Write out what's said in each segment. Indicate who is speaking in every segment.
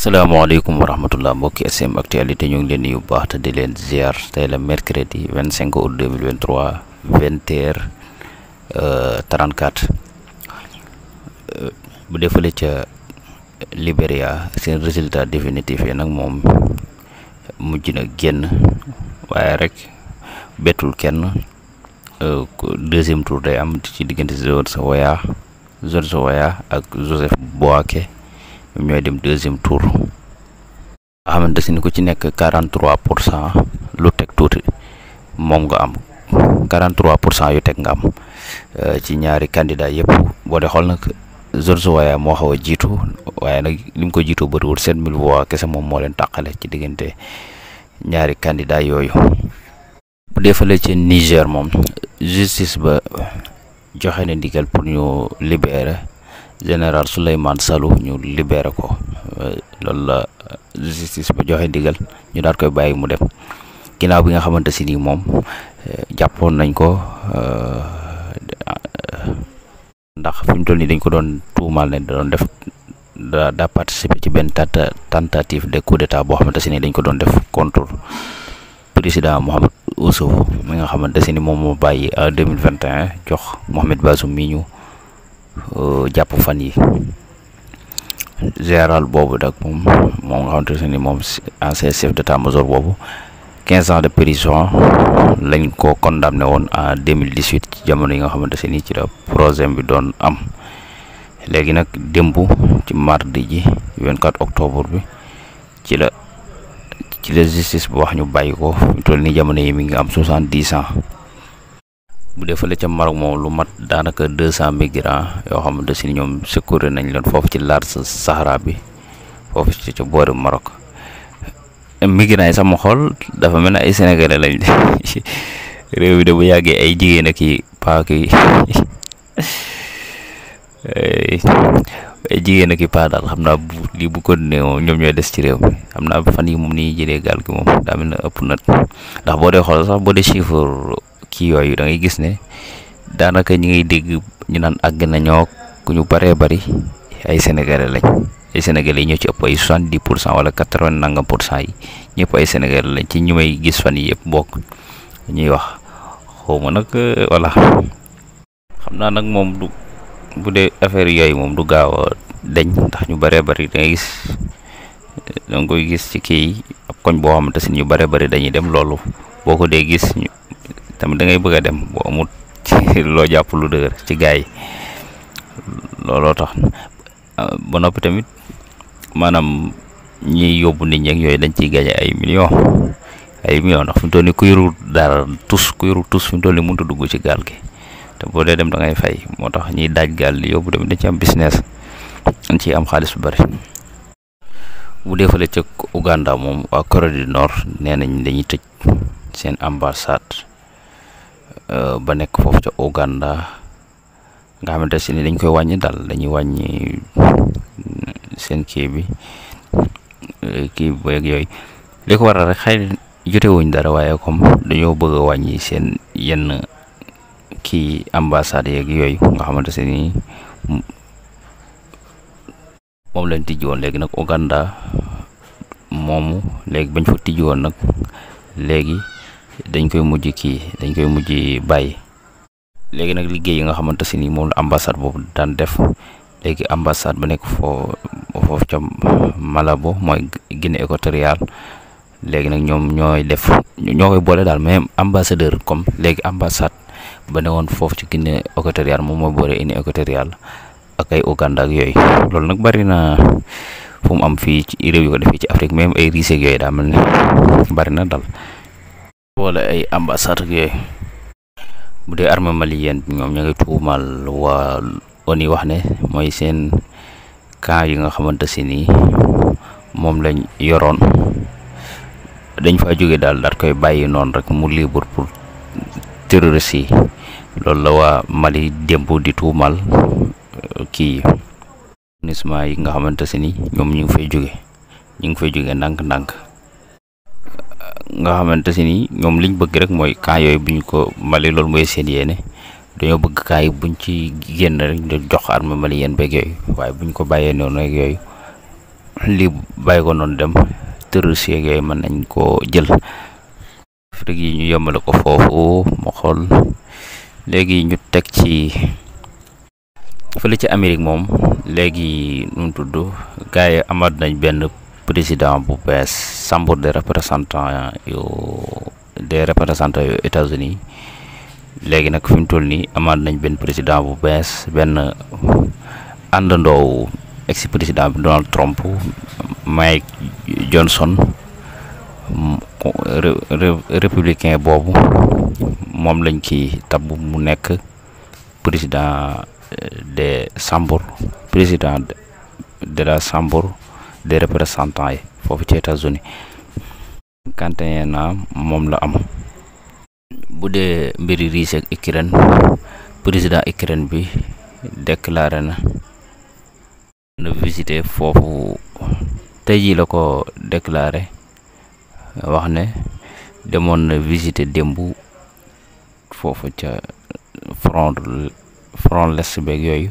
Speaker 1: asalaamaaleykum wa rahmatullah mbokki SM actualité ñu ngi leen nuyu bu baax te di leen ziar tey la mercredi 25 août 2023 20 heures 34 bu defale ca Libéria seen résultat définitif yi nag moom mujj na génn waaye rek bettul kenn deuxième tour day am ci diggante George Weah George Weah ak Joseph Boaké ñoom ñooy dem deuxième tour nga xamante si ni ku ci nekk 43 pour cent lu teg tuuti moom nga am 43 pour cent yu teg nga am ci ñaari candidat yëpp boo dee xool nag George Weah moo xaw a jiitu waaye nag li mu ko jiitu bëriwul 7000 voix kese moom moo leen tàqale ci diggante ñaari candidat yooyu bu dee fële ci Niger moom justice ba joxe na ndigal pour ñu libérer général Souleymane Salou ñu libéré ko loolu la justice ba joxe ndigal ñu daal koy bàyyi mu dem ginnaaw bi nga xamante si ni moom jàppoon nañ ko ndax fi mu toll nii dañ ko doon tuumaal ne da doon def da daa participer ci benn tentative de coup d'état boo xamante si ni dañ ko doon def contre président Mohamed Oussoufou mi nga xamante si ni moom moo bàyyi en 2021 jox Mohamed Bazoum mi ñu jàpp fan yi général boobu nag moom moom nga xamante ne ni moom ancien chef d'état-major boobu quinze ans de prison lañ ko condamné woon en 2018 ci jamono yi nga xamante ne ni ci la projet bi doon am léegi nag démb ci mardi ji 24 octobre bi ci la ci la justice bu wax ñu bàyyi ko ñu toll ni jamono yi mi ngi am soixante-dix ans bu dee fële ca Maroc moom lu mat daanaka deux cent migrants yoo xamante si ñoom secourir nañ leen foofu ci large Sahara bi foofu ci ca boori Maroc migrants yi sama xool dafa mel ne ay sénégalais lañ réew bi de bu yàggee ay jigéen ak i paa ki ay jigéen ak i paa daal xam naa bu lii bu ko nee moom ñoom ñooy des ci réew mi xam naa fan yi moom ni jëlee gaal gi moom daa mel ne ëpp na ndax boo dee xool sax boo dee chiffre kii yooyu da ngay gis ne daanaka ñi ngay dégg ñu naan àgg nañoo ku ñu bëree bëri ay sénégalais lañ ay sénégalais yi ñoo ci ëpp ay soixante dix pour cent wala quatre vingt nangam pour cent yi ñëpp ay sénégalais lañ ci ñu may gis fan yi yëpp bokk ñuy wax xawma nag voilà xam naa nag moom du bu dee affaire yooyu moom du gaaw a deñ ndax ñu bëree bëri da ngay gis da nga koy gis ci kii ab koñ boo xamante si ñu bëree bëri dañuy dem loolu boo ko dee gis ñu tamit da ngay bëgg a dem boo amut ci loo jàpp lu dëgër ci gaay yi looloo tax ba noppi tamit maanaam ñiy yóbbu nit ñi ak yooyu dañ ciy gañe ay millions ay millions ndax fi mu toll nii ku yorul dara tus ku yorul tus fi mu toll nii mënut a dugg ci gaal gi te boo dee dem da ngay fay moo tax ñiy daaj gaal di yóbbu tamit dañ ci am business dañ ciy am xaalis bu bari bu dee fële ca Uganda moom waa Corée du Nord nee nañ dañuy tëj seen ambassade. ba nekk foofu ca Uganda nga xamante si ni dañ koy wàññi daal dañuy wàññi seen kii bi kii beeg yooyu li ko waral rek xëy jotewuñ dara waaye comme dañoo bëgg a wàññi seen yenn kii ambassade yeeg yooyu nga xamante si ni moom lañ tijji woon léegi nag Uganda moomu léegi bañ fa tijji woon nag léegi dañ koy mujj kii dañ koy mujj bàyyi léegi nag liggéey yi nga xamante si ni moom la ambassade boobu daan def léegi ambassade ba nekk foo foofu ca Malabo mooy Guinée équatoriale léegi nag ñoom ñooy def ñoo koy boole daal même ambassadeur comme léegi ambassade ba ne woon foofu ci Guinée équatoriale moom mooy boole Guinée équatoriale ak ay Uganda ak yooyu loolu nag bari na fu mu am fii ci réew yu ko defee ci Afrique même ay riise ak yooyu daa mel ne bari na dal wala ay ambassade ak yooyu bu dee armée malienne bi ñoom ña ngi tuumal waa ONU wax ne mooy seen camp yi nga xamante si ni moom lañ yoroon dañ fa jóge daal daal koy bàyyi noonu rek mu libre pour terroristes yi loolu la waa Mali démb di tuumal kii unisment yi nga xamante si ni ñoom ñu ngi fay jóge ñu ngi fay jóge ndànk-ndànk nga xamante si ni ñoom liñ bëgg rek mooy camp yooyu bu ñu ko Mali loolu mooy seen yéene dañoo bëgg camp yi buñ ci génn rek ñu jox armée malienne beeg yooyu waaye buñ ko bàyyee noonu rek yooyu lii bàyyi ko noonu dem terroriste yeeg yooyu mën nañ koo jël Afrique yi ñu yemale ko foofu mu xool léegi ñu teg ci fële ci Amérique moom léegi nu mu tudd gars yi amaat nañ benn président bu bees chambre des représentants yu des représentants yu États-Unis léegi nag fi mu toll nii amaat nañ benn président bu bees benn àndandoowu ex président bi Donald Trump Mike Johnson républicain boobu moom lañ ci tabb mu nekk président des chambres président de la chambre des représentants yi foofu ci États-Unis cinquante et un ans moom la am bu dee mbiri Russie ak Ukraine président Ukraine bi déclaré na na visiter foofu tey jii la ko déclaré wax ne demoon na visiter démb foofu ca front front l'est beeg yooyu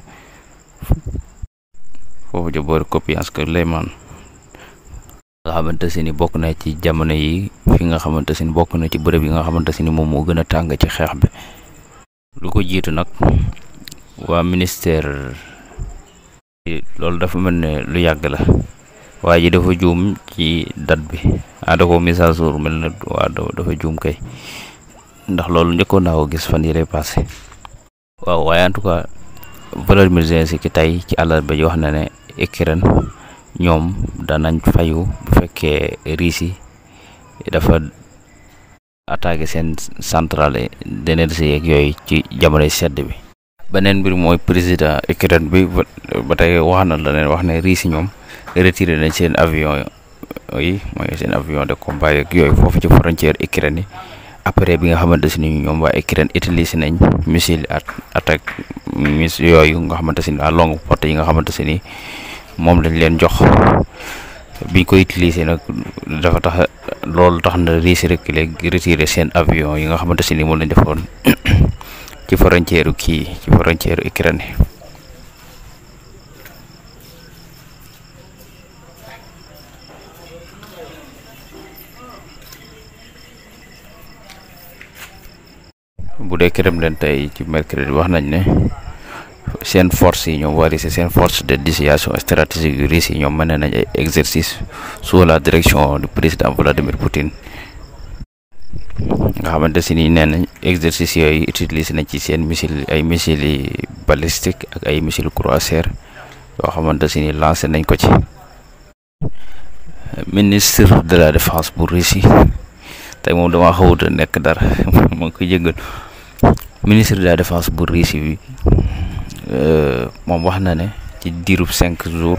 Speaker 1: foofu ca boori Kupiansk que Leyman nga xamante si ni bokk na ci jamono yi fi nga xamante si ni bokk na ci bërëb yi nga xamante si ni moom moo gën a tàng ci xeex bi lu ko jiitu nag waa ministère loolu dafa mel ne lu yàgg la waa ji dafa juum ci date bi ah da ko mise à jour mel na waa dafa juum kay ndax loolu njëkkoon naa ko gis fan yii lay passé waaw waaye en tout cas Volodymyr Zelensky tey ci àllarba ji wax na ne Ukraine ñoom danañ fayu bu fekkee Russie dafa attaqué seen centrale d'énergie yeeg yooyu ci jamonoy sedd bi. beneen mbir mooy président Ukraine bi ba tey wax na la leen wax ne Russie ñoom retiré nañ seen avion yi mooy seen avion de combat yeeg yooyu foofu ci frontière Ukraine yi. après bi nga xamante si ni ñoom waa Ukraine utilisé nañ missile attaque mis yooyu nga xamante si ni à longue portée yi nga xamante si ni moom lañ leen jox biñ ko utilisé nag dafa tax loolu tax na Russie rek léegi retiré seen avion yi nga xamante si ni moom lañ defoon ci frontière kii ci frontière Ukraine bu dee Kremlin tey ci mercredi wax nañ ne seen force yi ñoom waa Russie seen force de dissuasion stratégique yu Russie yi ñoom mën nañ ay exercice sous la direction du président Vladimir Poutine nga xamante si ni nee nañ exercice yooyu utilisé nañ ci seen missile ay missiles yi balistique ak ay missile croiseur yoo xamante si ni lancé nañ ko ci ministre de la défense bu Russie tey moom damaa xawut a nekk dara maa ngi koy jéggal ministre de la défense bu Russie bi moom wax na ne ci diirub cinq jours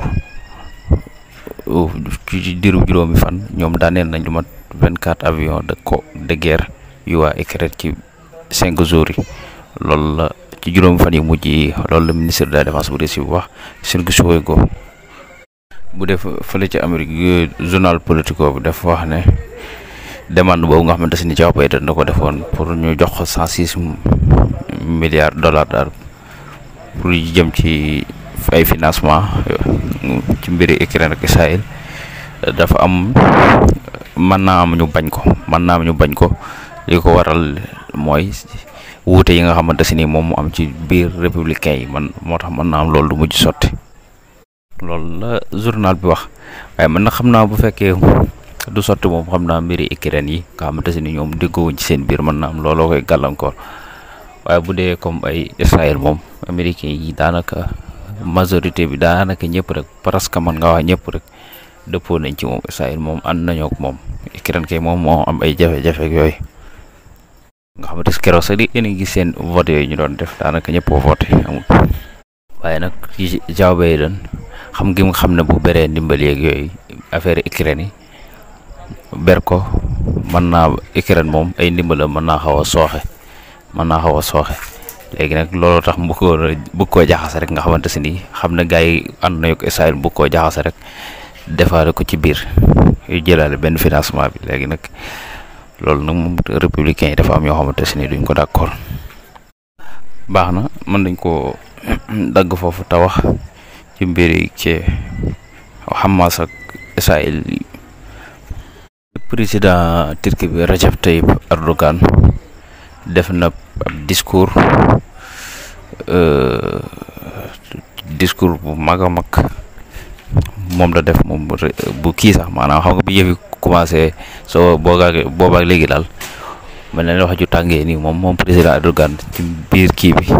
Speaker 1: ci diirub juróomi fan ñoom daaneel nañ lu mat vingt quatre avions de co de guerre yu waa Ukraine ci cinq jours yi loolu la ci juróomi fan yi mujj yi loolu la ministre de la défense bu Russie bi wax Sergey Shoigu bu def fële ci Amérique journal Politico bi dafa wax ne demande boobu nga xamante ni Joe Biden da ko defoon pour ñu jox ko cent six milliards dollars daal pour jëm ci ay financement ci mbiri Ukraine ak Israël dafa am mën naa am ñu bañ ko mën naa am ñu bañ ko li ko waral mooy wuute yi nga xamante si ni moom mu am ci biir républicain yi man moo tax mën naa am loolu du mujj sotti loolu la journal bi wax waaye man na xam naa bu fekkee du sotti moom xam naa mbiri Ukraine yi nga xamante si ni ñoom déggoowuñ ci seen biir mën naa am looloo koy gàllankoor waaye bu dee comme ay Israël moom américain yi daanaka majorité bi daanaka ñëpp rek presque man nga wax ñëpp rek dëppoo nañ ci moom Israël moom ànd nañoo ak moom Ukraine kay moom moo am ay jafe-jafe ak yooyu nga xamante si keroog sax di yéen a gis seen vote yooyu ñu doon def daanaka ñëpp a voté amul waaye nag ci Joe Biden xam gi mu xam ne bu beree ndimbal yeeg yooyu affaire Ukraine yi ber ko mën naa Ukraine moom ay ndimbalam mën naa xaw a sooxe mën naa xaw a sooxe léegi nag looloo tax mu ko bëgg koo jaxase rek nga xamante si ni xam ne gars yi ànd nañu ko Israël bëgg koo jaxase rek defaale ko ci biir yu jëlaale benn financement bi léegi nag loolu nag moom républicain yi dafa am yoo xamante si ni duñ ko d'accord baax na mën nañ koo dagg foofu te wax ci mbiri ci Hamas ak Israël président Turquie bi Recep Tayyip Erdogan def na ab discours discours bu mag a mag moom la def moom bu kii sax maanaam xam nga bi yëfi commencé soo boogaag boobaak léegi daal mel na wax ju tàngee nii moom moom président Erdogan ci biir kii bi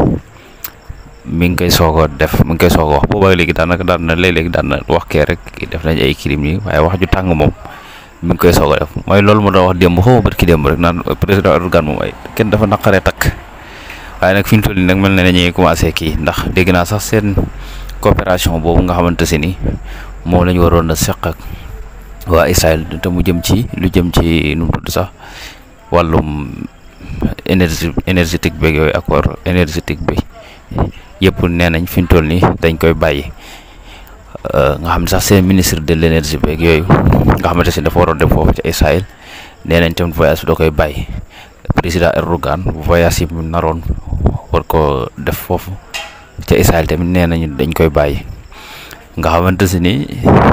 Speaker 1: mi ngi koy soog a def mi ngi koy soog a wax boobaak léegi daanaka daan na léeg-léeg daan na wax kee rek def nañ ay crime yi waaye wax ju tàng moom mi ngi koy soog a def mooy loolu ma doon wax démb xaw ma bët ki démb rek naan président Erdogan moom ay kenn dafa naqaree takk waaye nag fi ñu toll nii nag mel na ne ñuy commencé kii ndax dégg naa sax seen coopération boobu nga xamante si ni moom la ñu waroon a seq ak waa Israël te mu jëm ci lu jëm ci nu mu tudd sax wàllum énergie énergétique beeg yooyu accord énergétique bi yëpp nee nañ fi ñu toll nii dañ koy bàyyi nga xam ne sax seen ministre de l' énergie beeg yooyu nga xamante si dafa waroon dem foofu ci Israël nee nañ tamit voyage bi da koy bàyyi président Erdogan voyage yi mu naroon war ko def foofu ca Israël tamit nee nañu dañ koy bàyyi nga xamante si ni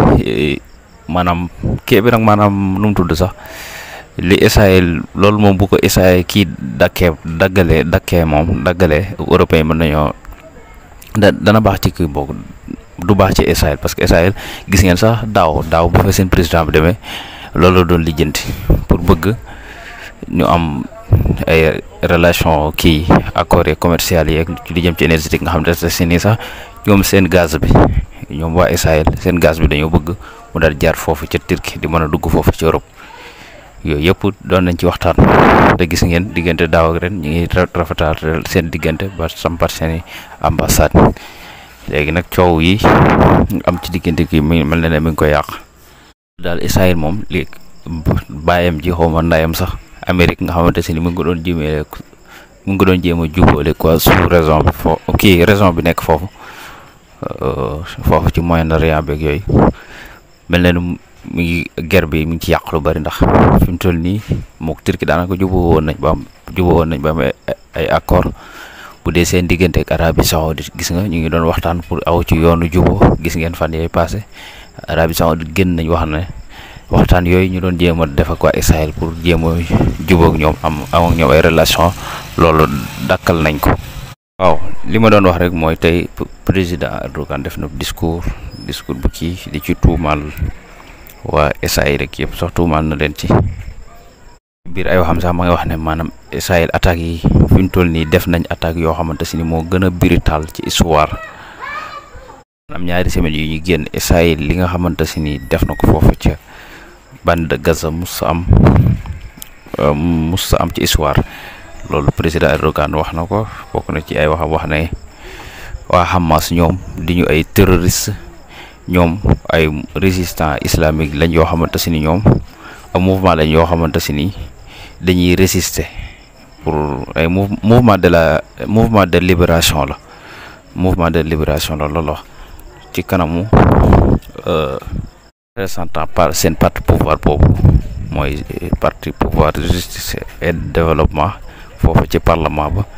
Speaker 1: maanaam kii bi nag maanaam nu mu tudd sax li Israël loolu moom bu ko Israël kii dakkee daggalee dakkee moom daggalee européen mën nañoo da dana baax ci kii boobu du baax ci Israël parce que Israël gis ngeen sax daaw daaw bu fa seen président bi demee loolu doon lijjanti pour bëgg ñu am ay relation kii accords yi commercial yi ak li jëm ci énergétique nga xam ne si nii sax ñoom seen gaz bi ñoom waa Israël seen gaz bi dañoo bëgg mu daal jaar foofu ca Turquie di mën a dugg foofu ci Europe yooyu yëpp doon nañ ci waxtaan te gis ngeen diggante daaw ak ren ñu ngi rafetal seen diggante ba sampat seen ambassade léegi nag coow yi am ci diggante kii mi mel na ne mi ngi koy yàq daal Israël moom li bàyyam ji xaw ma ndayam sax Amérique nga xamante si ni mu ngi ko doon jéemee mu ngi ko doon jéem a jubóole quoi sous raison bi fo kii raison bi nekk foofu foofu ci Moyen-Orient beeg yooyu mel na ni mi ngi guerre bi mi ngi ci yàq lu bari ndax fi mu toll nii mook Turquie daanaka jubóo woon nañ ba am jubóo woon nañ ba am ay accord bu dee seen diggante ak Arabie Saoudite gis nga ñu ngi doon waxtaan pour aw ci yoonu jubóo gis ngeen fan yooyu passé Arabie Saoudite génn nañ wax ne waxtaan yooyu ñu doon jéem a def ak waa Israël pour jéem a jubóog ñoom am am ak ñoom ay relation loolu dakkal nañ ko. waaw li ma doon wax rek mooy tey président Erdogan def na discours discours bu kii di ci tuumaal waa Israël rek yëpp sax tuumaal na leen ci biir ay waxam sax ma ngi wax ne maanaam Israël attaques yi fi ñu toll nii def nañ attaques yoo xamante si ni moo gën a brutal ci histoire maanaam ñaari semaines yu ñu génn Israël li nga xamante si ni def na ko foofu ca bande de Gaza mus am mus am ci histoire loolu président Erdogan wax na ko bokk na ci ay waxam wax ne waa Hamas ñoom di ñu ay terroriste ñoom ay résistant islamique lañ yoo xamante si ni ñoom ak mouvement lañ yoo xamante si ni dañuy résister pour ay mouvement de la mouvement de libération la mouvement de libération la loolu wax ci kanamu représentant par seen parti pouvoir boobu mooy parti pouvoir justice et développement foofu ci parlement ba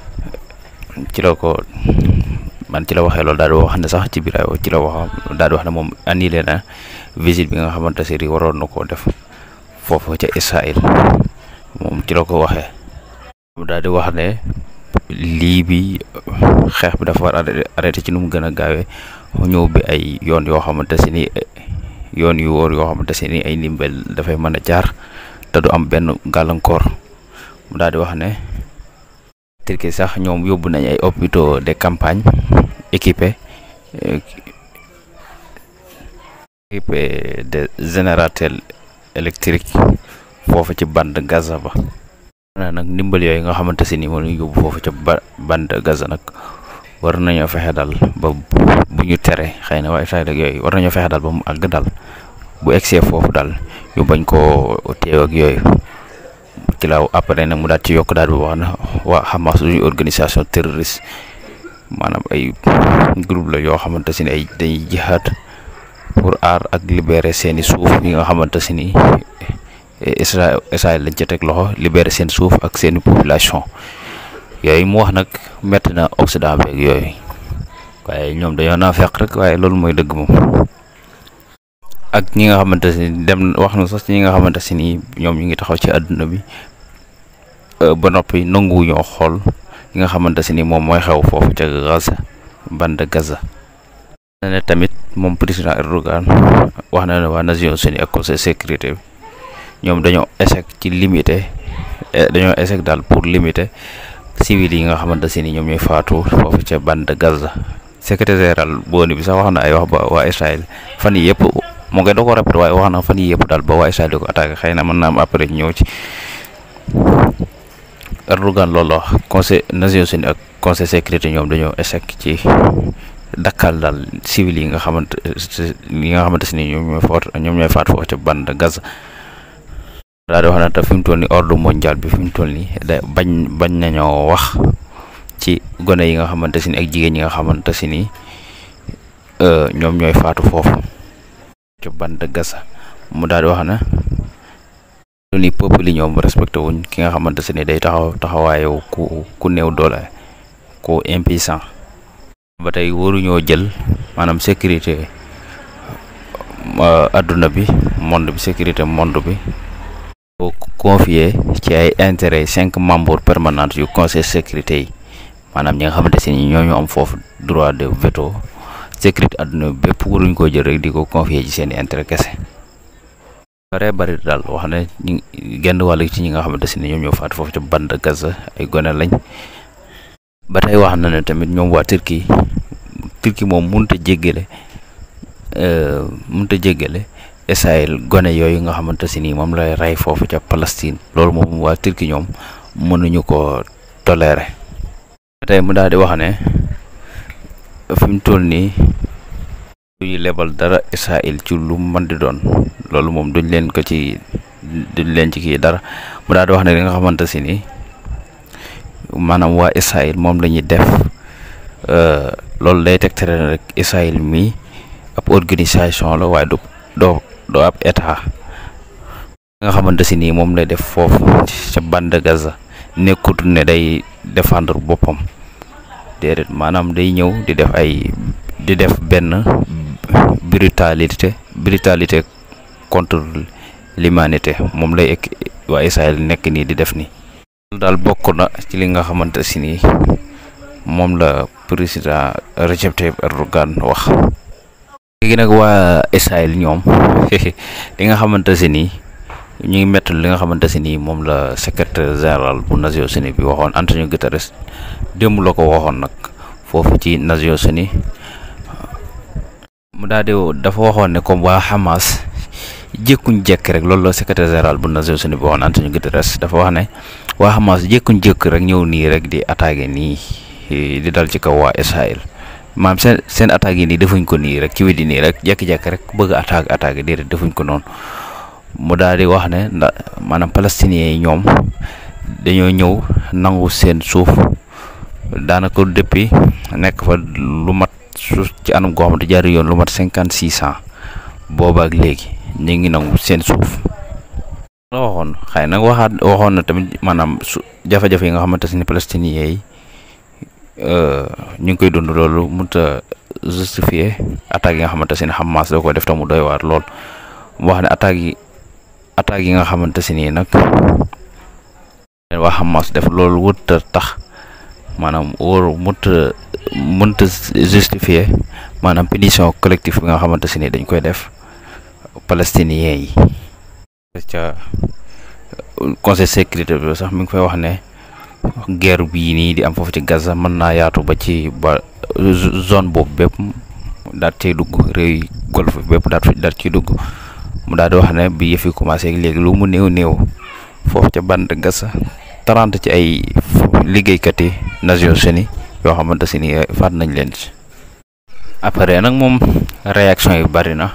Speaker 1: ci la ko man ci la waxee loolu daal di wax ne sax ci biir ay ci la wax daal di wax ne moom annulé na visite bi nga xamante ne si waroon na koo def foofu ca Israël moom ci la ko waxee mu daal di wax ne lii bi xeex bi dafa war a arrêté ci nu mu gën a gaawee ñëw bi ay yoon yoo xamante si ni yoon yu wóor yoo xamante si ni ay ndimbal dafay mën a jaar te du am benn gàllankoor mu daal di wax ne Turquie sax ñoom yóbbu nañ ay hôpitaux de campagne équipés équipés de générateurs électriques foofu ci bande Gaza ba na nag ndimbal yooyu nga xamante si ni moom ñu yóbbu foofu ca ba bande Gaza nag war nañoo fexe daal ba bu ñu tere xëy na waaye Israël ak yooyu war nañoo fexe daal ba mu àgg daal bu egsee foofu daal ñu bañ koo teew ak yooyu ci laaw après nag mu daal ci yokk daal bi wax na waa Hamas suñu organisation terroriste maanaam ay groupe la yoo xamante si ni ay dañuy jihaad pour aar ak libérer seeni suuf yi nga xamante si ni Israël Israël lañ ca teg loxo libérer seen suuf ak seeni population yooyu mu wax nag métti na Occident beeg yooyu waaye ñoom dañoo naa fekk rek waaye loolu mooy dëgg moom ak ñi nga xamante ni dem wax na sax ñi nga xamante si ni ñoom ñu ngi taxaw ci àdduna bi ba noppi nangu ñoo xool li nga xamante si ni moom mooy xew foofu ca Gaza bande Gaza. na ne tamit moom président Erdogan wax na ne waa Nations Unies ak conseil sécurité bi ñoom dañoo échec ci limiter dañoo échec daal pour limiter civil yi nga xamante si ni ñoom ñooy faatu foofu ca bande Gaza. secrétaire général booni bi sax wax na ay wax ba waa Israël fan yi yëpp moo ngi da ko répété waaye wax na fan yi yëpp daal ba waa Israël di ko attaqué xëy na mën naa am après ñëw ci Erdogan loolu la wax conseil Nations Unies ak conseil sécurité ñoom dañoo échec ci dakkal daal civil yi nga xamante yi nga xamante si ni ñoom ñooy faat ñoom ñooy faat foofu ca bande Gaza daal di wax na te fi mu toll nii ordre mondial bi fi mu toll nii da bañ bañ nañoo wax ci gone yi nga xamante si ni ak jigéen ñi nga xamante si ni ñoom ñooy faatu foofu ca bande Gaza mu daal di wax na lu ni peuple yi ñoom respecté wuñ ki nga xamante si ni day taxaw taxawaayu ku ku néew doole ku impuissant ba tey waruñoo jël maanaam sécurité adduna bi monde bi sécurité monde bi ko confier ci ay intérêt cinq membres permanents yu conseil sécurité yi maanaam ñi nga xamante si ni ñooñu am foofu droit de veto sécurité adduna bi bépp waruñ koo jël rek di ko confier ci seen intérêt kese bare bari daal wax ne ñi genn wàll ci ñi nga xamante si ni ñoom ñoo faatu foofu ca bande Gaza ay gone lañ ba tey wax na ne tamit ñoom waa Turquie Turquie moom mënut a jéggale mënut a jéggale Israël gone yooyu nga xamante si ni moom lay rey foofu ca Palestine loolu moom waa Turquie ñoom mënuñu ko tolérer tey mu daal di wax ne fi mu toll nii duñu lebal dara Israël ci lu mën di doon loolu moom duñ leen ko ci duñ leen ci kii dara mu daal di wax ne li nga xamante si ni maanaam waa Israël moom la ñuy def loolu day tegtale ne rek Israël mii ab organisation la waaye du doo doo ab état nga xamante si nii moom lay def foofu ca bande Gaza nekkut ne day défendre boppam déedéet maanaam day ñëw di def ay di def benn brutalité brutalité contre l'humanité moom lay ek waa Israël nekk nii di def nii loolu daal bokk na ci li nga xamante si nii moom la président Recep Tayyip Erdogan wax léegi nag waa Israël ñoom li nga xamante si nii ñu ngi métti li nga xamante si nii moom la secrétaire général bu Nations Unies bi waxoon Antonio Guterres démb la ko waxoon nag foofu ci Nations Unies mu daal di dafa waxoon ne comme waa Hamas jékkuñ jekk rek loolu la secrétaire général bu Nations Unies bi waxoon Antonio Guterres dafa wax ne waa Hamas jékkuñ jekk rek ñëw nii rek di attaqué nii di dal ci kaw waa Israël maam seen seen attaques yi nii defuñ ko nii rek ci weddi nii rek jekki-jekki rek bëgg attaque attaque déedéet defuñ ko noonu mu daal di wax ne ndax maanaam palestiniens yi ñoom dañoo ñëw nangu seen suuf daanaka depuis nekk fa lu mat suuf ci anam goo xamante jaari yoon lu mat cinquante six ans booba ak léegi ñu ngi nangu seen suuf la waxoon xëy nag waxaat waxoon na tamit maanaam su jafe-jafe yi nga xamante ne palestiniens yi ñu ngi koy dund loolu mënut a justifier attaques yi nga xamante ne Hamas da ko def tamu doy waar lool mu wax ne attaques yi attaques yi nga xamante ne nii nag waa Hamas def loolu wut a tax maanaam wóor mënut a mënut a justifier maanaam punition collective bi nga xamante ne nii dañ koy def palestiniens yi. ca conseil sécurité bi sax mi ngi fay wax ne. guerre bii nii di am foofu ci Gaza mën naa yaatu ba ci ba zone boobu bépp daal cay dugg réew yi golfe bépp daal daal ciy dugg mu daal di wax ne bi yëf yi commencé léegi lu mu néew néew foofu ca bande Gaza trente ci ay liggéeykat yi Nations Unies yoo xamante si ni faat nañ leen ci après nag moom réaction yi bari na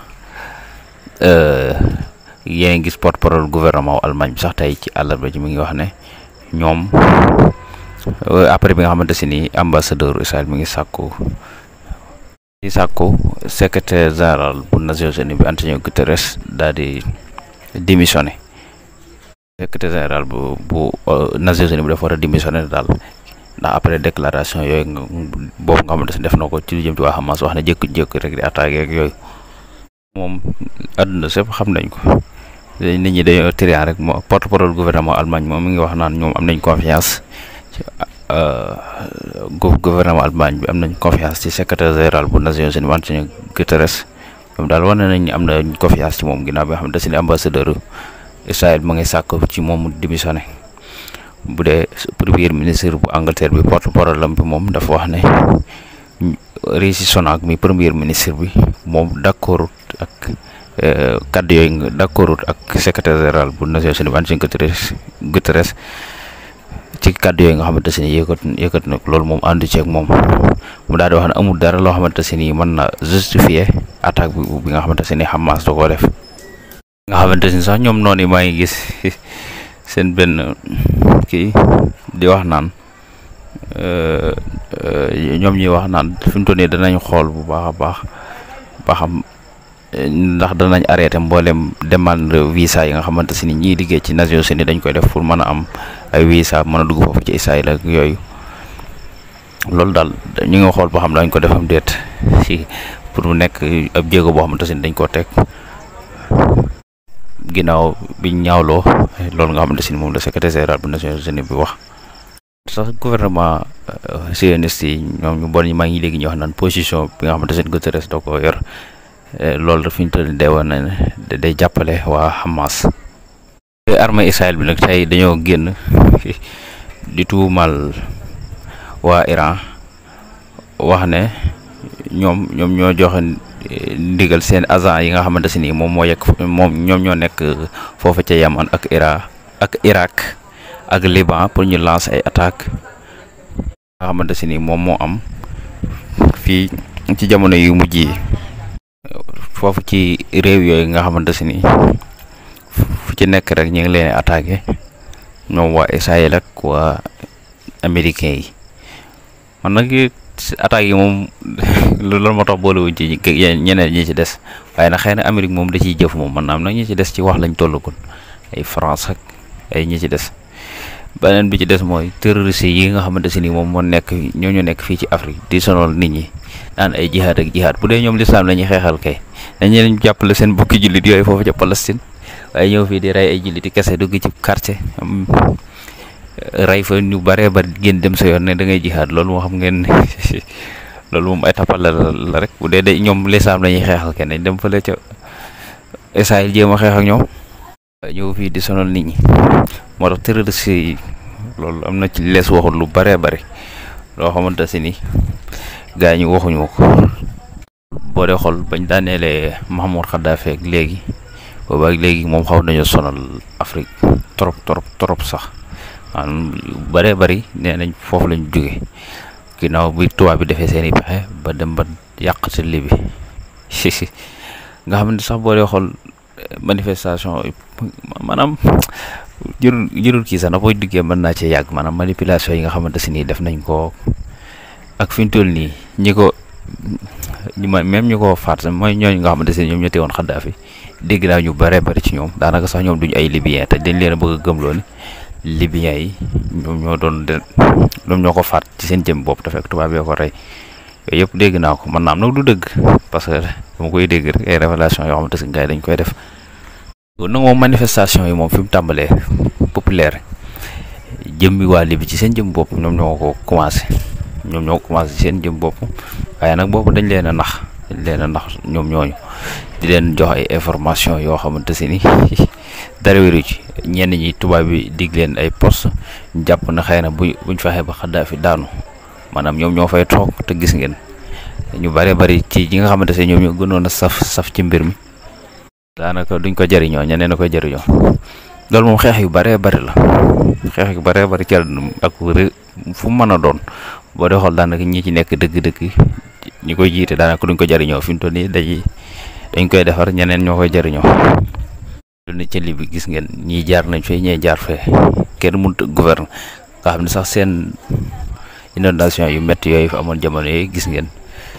Speaker 1: yéen gis porte parole gouvernement Allemagne bi sax tey ci àllarba ji mi ngi wax ne ñoom après bi nga xamante si ni ambassadeur Israël mi ngi sàkku di sàkku secrétaire général bu Nations Unies bi Antonio Guterres daal di démissionné secrétaire général bu bu Nations Unies bi dafa war a démissionné daal ndax après déclaration yooyu nga boobu nga xamante si def na ko ci lu jëm ci waa Hamas wax ne jékku-jékku rek di attaqué ak yooyu moom àdduna sépp xam nañ ko nit ñi dañoo trian rek moo porte parole gouvernement Allemagne moom mi ngi wax naan ñoom am nañ confiance ci gouvernement Allemagne bi am nañ confiance ci secrétaire général bu Nations Unies Antonio Guterres ñoom daal wane nañ ni am na confiance ci moom ginnaaw bi nga xam ne da si ne ambassadeur Israël ma ngi sàkk ci moom mu démissionné bu dee premier ministre bu Angleterre bi porte parole lam bi moom dafa wax ne Rishi Sunak mi premier ministre bi moom d'accord ak kaddu yooyu nga d'accord ak secrétaire général bu Nations Unies Antonio Guterres Guterres ci kaddu yooyu nga xamante ne yëkkat yëkkat na loolu moom àndu ceeg moom mu daal di wax ne amul dara loo xamante ne mën na justifier attaque bi bi nga xamante ne Hamas da koo def. nga xamante ne sax ñoom noonu maa ngi gis seen benn kii di wax naan ñoom ñuy wax naan fi mu toll nii danañ xool bu baax a baax ba xam ndax danañ arrêté mboolem demande visa yi nga xamante ne ñiy liggéey ci Nations Unies dañ koy def pour mën a am ay visa mën a dugg foofu ci Israël ak yooyu loolu daal ñu ngi xool boo xam dañ ko defam déet si pour mu nekk ab jéego boo xamante ne dañ koo teg. ginnaaw biñ ñaawloo loolu nga xamante ne moom la secrétaire général bu Nations Unies bi wax sax gouvernement sioniste yi ñoom ñu bon ñi maa ngi léegi ñu wax naan position bi nga xamante ne Guterres da ko yor loolu fi ñu toll day woon na day jàppale waa Hamas armée Israël bi nag tey dañoo génn di tuumal waa Iran wax ne ñoom ñoom ñoo joxe ndigal seen agent yi nga xamante ne nii moom moo yegg moom ñoom ñoo nekk foofu ca Yaman ak Ira ak Irak ak Liban pour ñu lancer ay attaques nga xamante ne nii moom moo am fii ci jamono yu mujj yi foofu ci réew yooyu nga xamante ne nii fu ci nekk rek ñu ngi leen attaqué ñoom waa Israël ak waa américain yi man nag attaques yi moom loolu moo tax boolewuñ ci ñeneen ñi ci des waaye nag xëy na Amérique moom da ciy jëf moom man naam nag ñi ci des ci wax lañ tollagul ay France ak ay ñi ci des beneen bi ci des mooy terroriste yi nga xamante si ni moom moo nekk ñoo ñu nekk fii ci Afrique di sonal nit ñi naan ay jihaad ak jihaad bu dee ñoom lislaam la ñuy xeexal kay dañu leen jàppale seen bokki jullit yooyu foofu ca Palestine waaye ñëw fii di rey ay jullit kese dugg ci quartier rey fa ñu bare ba génn dem sa yoon ne da ngay jihaad loolu moo xam ngeen loolu moom ay tapal la la rek bu dee de ñoom lislaam la ñuy xeexal kenn dem fële ca Israël jéem a xeex ak ñoom ñëw fii di sonal nit ñi moo tax terroriste yi loolu am na ci lees waxul lu bare bare loo xamante si ni gaa ñi waxuñu ko boo dee xool bañ daaneelee Mahmoud Khadafi ak léegi booba ak léegi moom xaw nañu sonal Afrique trop trop trop sax maanaam yu bëree bëri nee nañ foofu lañ jóge ginnaaw bi tubaab bi defee seen i pexe ba dem ba yàq ci li bi nga xam ne sax boo dee xool manifestation maanaam jërul jërul kii sax na booy duggee mën naa cee yàgg maanaam manipulation yi nga xamante si nii def nañ ko ak fi ñu toll nii ñi ko ñi ma même ñu ko faat mooy ñooñu nga xamante si ñoom ñoo teewoon Xaddaafi dégg naa ñu bëree bëri ci ñoom daanaka sax ñoom duñu ay libyen te dañ leen a bëgg a gëmloo ni libyen yi ñoom ñoo doon de ñoom ñoo ko faat ci seen jëm bopp te fekk tubaab yoo ko rey yooyu yëpp dégg naa ko man naam nag du dëgg parce que dama koy dégg rek ay révélation yoo xamante si gars yi dañ koy def nag moom manifestation yi moom fi mu tàmbalee populaire jëmmi waa Libi ci seen jëm bopp ñoom ñoo ko commencé ñoom ñoo ko commencé seen jëm bopp waaye nag boobu dañ leen a nax dañ leen a nax ñoom ñooñu di leen jox ay information yoo xamante si ni dara wéru ci ñenn ñi tubaab bi dig leen ay poste ñu jàpp na xëy na bu buñ fexee ba Xaddaafi daanu maanaam ñoom ñoo fay toog te gis ngeen ñu bare bari ci ñi nga xamante ne ñoom ñoo gënoon a saf saf ci mbir mi daanaka duñ ko jëriñoo ñeneen a koy jëriñoo loolu moom xeex yu bare bari la xeex yu bare bari ci ak fu mu mën a doon boo dee xool daanaka ñi ci nekk dëgg-dëgg ñi koy jiite daanaka duñ ko jëriñoo fi mu toll nii dañuy dañ koy defar ñeneen ñoo koy jëriñoo. lu ne ci li bi gis ngeen ñii jaar nañ fee ñee jaar fee kenn mënut a gouverne nga xam ne sax seen inondation yu métti yooyu fi amoon jamono yooyu gis ngeen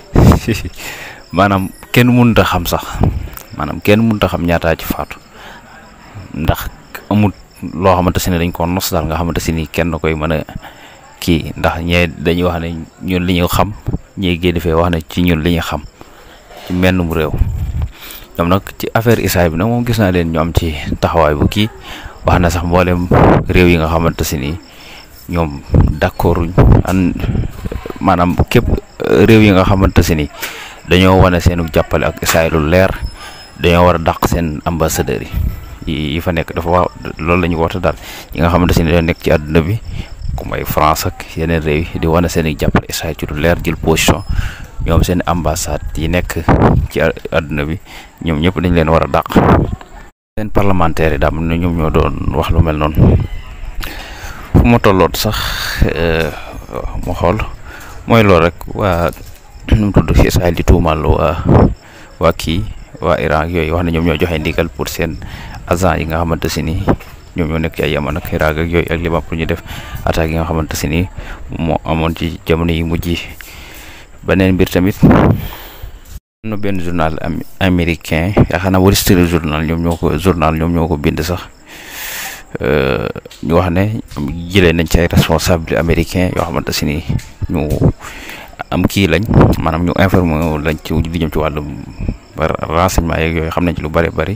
Speaker 1: maanaam kenn mënut a xam sax maanaam kenn mënut a xam ñaataa ci faatu ndax amut loo xamante si ne dañ ko nos daal nga xamante si ni kenn koy mën a kii ndax ñee dañuy wax ne ñun li ñu xam ñee génn fee wax ne ci ñun li ñu xam ci mennum réew ñoom nag ci affaire Israël bi nag moom gis naa leen ñu am ci taxawaay bu kii wax na sax mboolem réew yi nga xamante si ni ñoom d'accorduñ an maanaam képp réew yi nga xamante si ni dañoo wane seenu jàppale ak Israël lu leer dañoo war a dàq seen ambassadeurs yi yi fa nekk dafa wax loolu la ñu woote daal yi nga xamante si ni dañoo nekk ci àdduna bi ku may France ak yeneen réew yi di wane seen i jàppale Israël ci lu leer jël position ñoom seen ambassade yi nekk ci àdduna bi ñoom ñëpp dañ leen war a dàq seen parlementaire yi daal ne ñoom ñoo doon wax lu mel noonu fu ma tolloot sax ma xool mooy loolu rek waa nu mu tudd ci Israël di tuumal waa waa kii waa Iran ak yooyu wax ne ñoom ñoo joxe ndigal pour seen agent yi nga xamante si ni ñoom ñoo nekk ci ay Yaman ak Irak ak yooyu ak Liban pour ñu def attaques yi nga xamante si ni moo amoon ci jamono yi mujj yi beneen mbir tamit am na benn journal américain yaakaar naa Wall Street journal ñoom ñoo ko journal ñoom ñoo ko bind sax ñu wax ne jëlee nañ ci ay responsable américain yoo xamante si ni ñu am kii lañ maanaam ñu informé lañ ci li jëm ci wàllum renseignement yeeg yooyu xam nañ ci lu bari bari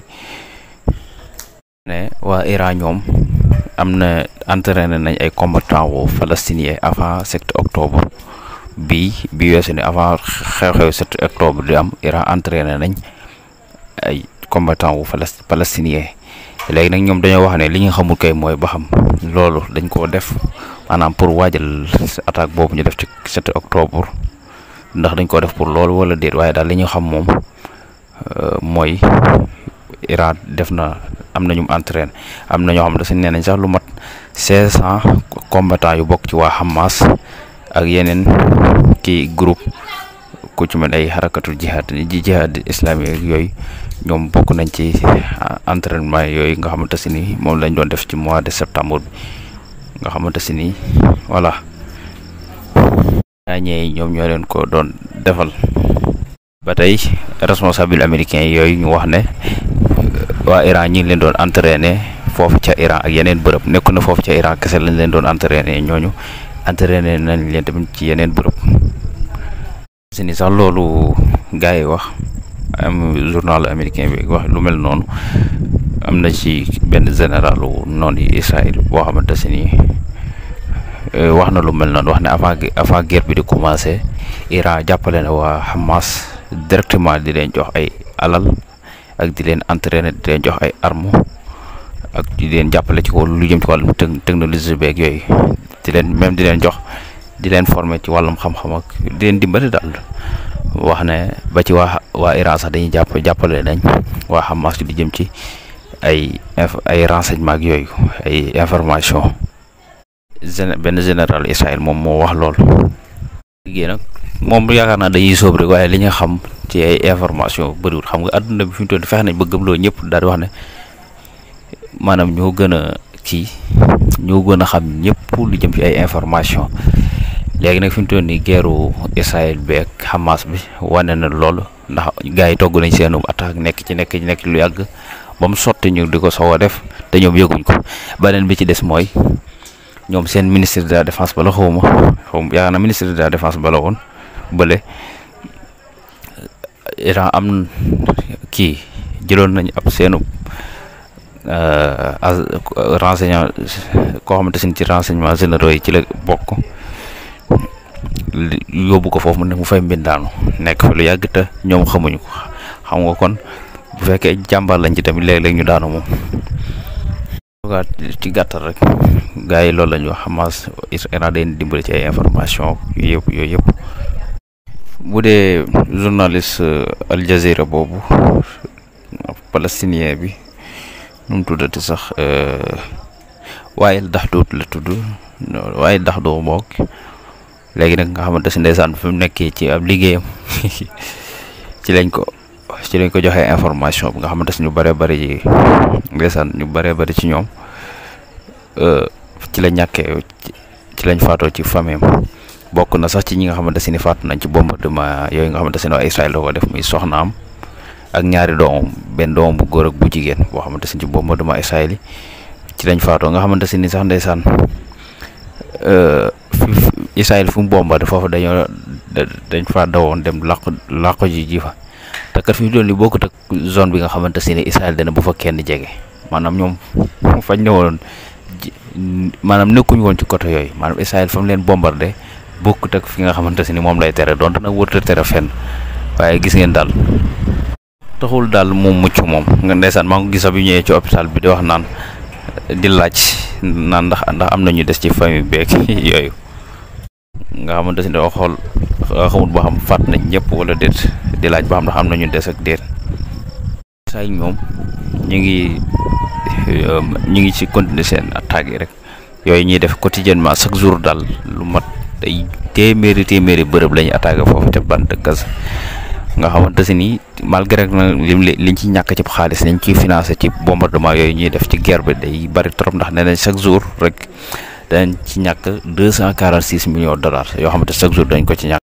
Speaker 1: ne waa Iran ñoom am na entraîné nañ ay combattants wu palestiniens avant 7 octobre bi bi weesu ne avant xew-xew 7 octobre di am Iran entraîné nañ ay combattants wu palestiniens léegi nag ñoom dañoo wax ne li nga xamul kay mooy ba xam loolu dañ koo def maanaam pour waajal attaque boobu ñu def ci 7 octobre ndax dañ ko def pour loolu wala déet waaye daal li ñu xam moom mooy Iran def na am na ñu entraîné am na ñoo xam ne dañ nee nañ sax lu mat 500 combattants yu bokk ci waa Hamas ak yeneen kii groupe ku ci mel ay xarakatul jihad ji jihad islamique yooyu ñoom bokk nañ ci entraînement yooyu nga xamante si ni moom lañ doon def ci mois de septembre bi nga xamante si ni voilà ñee ñoom ñoo leen ko doon defal ba tey responsable américain yooyu ñu wax ne waa Iran ñi ngi leen doon entraîné foofu ca Iran ak yeneen bërëb nekku na foofu ca Iran kese lañ leen doon entraîné ñooñu entraîné nañ leen tamit ci yeneen bërëb si ni sax loolu gars yi wax am journal américain bi wax lu mel noonu am na ci benn généralu noonu yi Israël boo xamante si ni wax na lu mel noonu wax ne avant avant guerre bi di commencé Iran jàppale na waa Hamas directement di leen jox ay alal ak di leen entraîner di leen jox ay armes ak di leen jàppale ci lu jëm ci wàllum technologie beeg yooyu di leen même di leen jox di leen former ci wàllum xam-xam ak di leen dimbali daal wax ne ba ci waa waa Iran sax dañuy jàpp jàppale nañ waa Hamas di jëm ci ay ay renseignement ak yooyu ay information benn général Israël moom moo wax lool liggéey nag moom yaakaar naa dañuy sóob rek waaye li nga xam ci ay information bëriwul xam nga àdduna bi fi mu toll fexe nañ ba gëmloo ñëpp daal di wax ne maanaam ñoo gën a kii ñoo gën a xam ñëpp lu jëm ci ay information léegi nag fi mu toll nii guerru Israël bi ak Hamas bi wane na loolu ndax gars yi togg nañ seenu attaque nekk ci nekk ci nekk lu yàgg ba mu sotti ñu di ko soog a def te ñoom yëguñ ko beneen bi ci des mooy ñoom seen ministre de la défense bala xawma xawma yaakaar na ministre de la défense bala woon bële Iran am kii jëloon nañ ab seenu renseignement koo xamante sin ci renseignement généraux yi ci la bokk yóbbu ko foofu mu ne mu fay mbindaanu nekk fa lu yàgg te ñoom xamuñu ko xam nga kon bu fekkee jàmbaar lañ ci tamit léeg-léeg ñu daanu moom ci gàttal rek gars yi loolu la ñu wax Hamas Iran day dimbali ci ay information yooyu yëpp yooyu yëpp bu dee journaliste Al Jazeera boobu palestinien bi nu mu tuddati sax waaye dax doot la tudd waaye dax doo mook léegi nag nga xamante si ndeysaan fi mu nekkee ci ab liggéeyam ci lañ ko ci lañ ko joxee information bi nga xamante si ñu bëree bëri yi ndeysaan ñu bëree bëri ci ñoom ci la ñàkkee ci lañ faatoo ci famille bokk na sax ci ñi nga xamante si ni faatu nañ ci bombardement yooyu nga xamante si ne waa Israël da ko def muy soxnaam ak ñaari doomam benn doomam bu góor ak bu jigéen boo xamante si ci bombardement Israël yi ci lañ faatoo nga xamante si ni sax ndeysaan Israël fu mu bombardé foofu dañoo dañ fa dawoon dem làqu làqu ji ji fa te kat fi mu doon li bokkut ak zone bi nga xamante si ne Israël dana bu fa kenn jege maanaam ñoom fañ ne woon maanaam nekkuñu woon ci côté yooyu maanaam Israël fa mu leen bombardé bokkut ak fi nga xamante si ni moom lay tere donte nag wërta tere fenn waaye gis ngeen daal taxul daal moom mucc moom nga ndeysaan maa ngi gis bi ñëwee ci hôpital bi di wax naan di laaj naan ndax ndax am na ñu des ci famille beeg yooyu nga xamante si ne doo xool xamut boo xam faat nañ ñëpp wala déet di laaj boo xam ndax am na ñu des ak déet saa yi ñoom ñu ngi ñu ngi ci continuer seen attaques yi rek yooyu ñuy def quotidiennement chaque jour daal lu mat day téeméeri téeméeri bërëb la ñuy attaqué foofu te bande Gaza nga xamante si ni malgré na lim liñ ci ñàkk ci xaalis nañ ciy financé ci bombardement yooyu ñuy def ci guerre bi day bari trop ndax nee nañ chaque jour rek dañ ci ñàkk deux cent quarante six millions de dollars yoo xamante chaque jour dañ ko ci ñàkk